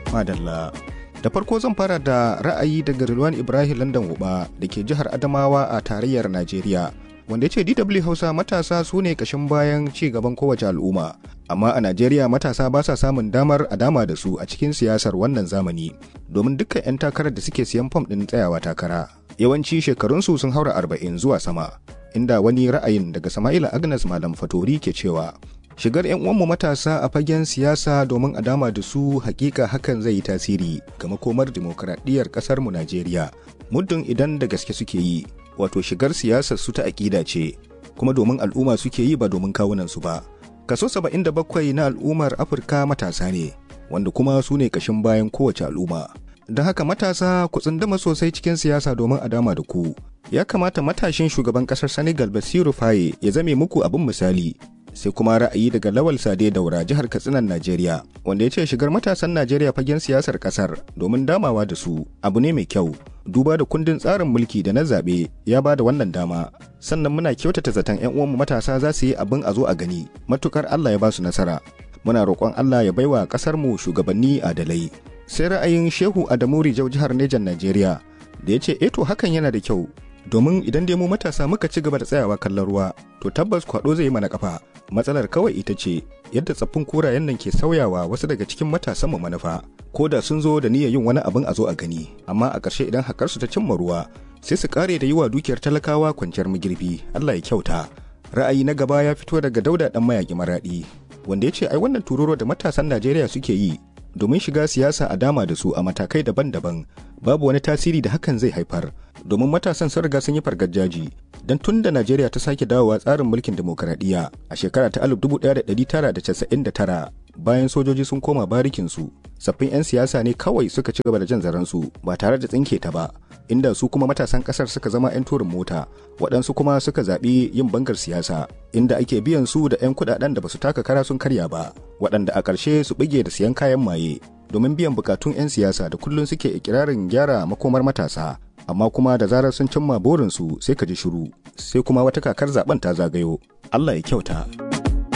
Madalla. Da farko zan fara da ra'ayi daga Rilwan Ibrahim London Uba da ke jihar Adamawa a tarayyar Najeriya. Wanda ya ce DW Hausa matasa su ne kashin bayan ci gaban kowace al'umma. Amma a Najeriya matasa ba sa samun damar a dama da su a cikin siyasar wannan zamani. Domin dukkan 'yan takarar da suke siyan fam ɗin tsayawa takara. Yawanci shekarunsu sun haura arba'in zuwa sama. Inda wani ra'ayin daga Sama'ila Agnes Malam Fatori ke cewa shigar 'yan uwanmu matasa a fagen siyasa domin a dama da su hakika hakan zai yi tasiri ga makomar dimokuraɗiyyar ƙasar mu Najeriya muddin idan da gaske suke yi wato shigar siyasar su ta aƙida ce kuma domin al'umma suke yi ba domin kawunan su ba kaso 77 na al'ummar Afirka matasa ne wanda kuma su ne kashin bayan kowace al'umma da haka matasa ku tsunduma sosai cikin siyasa domin a dama da ku ya kamata matashin shugaban kasar Senegal Basiru Faye ya zame muku abin misali sai kuma ra'ayi daga lawal sade daura jihar katsinan najeriya wanda ya ce shigar matasan najeriya fagen siyasar kasar domin damawa da su abu ne mai kyau duba da kundin tsarin mulki da na zaɓe ya ba da wannan dama sannan muna kyautata zaton 'yan uwanmu matasa za su yi abin a zo a gani matukar allah ya ba su nasara muna roƙon allah ya baiwa ƙasar mu shugabanni adalai sai ra'ayin shehu adamu rijau jihar nejan najeriya da ya ce eto hakan yana da kyau domin idan dai mu matasa muka ci gaba da tsayawa kallon ruwa to tabbas kwado zai yi mana kafa matsalar kawai ita ce yadda tsaffin kurayen nan ke sauyawa wasu daga cikin matasan mu manufa ko da sun zo da niyyar yin wani abin a zo a gani amma a ƙarshe idan hakar su ta cimma ruwa sai su kare da yi wa dukiyar talakawa kwanciyar magirbi Allah ya kyauta ra'ayi na gaba ya fito daga dauda dan mayaki maradi wanda ya ce ai wannan tururo da matasan Najeriya suke yi domin shiga siyasa a dama da su a matakai daban-daban babu wani tasiri da hakan zai haifar domin matasan sun riga sun yi fargajaji don tun da najeriya ta sake dawowa tsarin mulkin demokuraɗiyya a shekara ta 1999 bayan sojoji sun koma barikinsu sabbin 'yan siyasa ne kawai suka ci gaba da jan zaransu ba tare da tsinke ta ba inda su kuma matasan kasar suka zama 'yan turin mota waɗansu kuma suka zaɓi yin bangar siyasa inda ake biyan su da 'yan kuɗaɗen da ba su taka kara sun karya ba waɗanda a ƙarshe su bige da siyan kayan maye domin biyan bukatun 'yan siyasa da kullum suke ikirarin gyara makomar matasa amma kuma da zarar sun cimma burinsu sai ka ji shiru sai kuma wata kakar zaben ta zagayo Allah ya kyauta.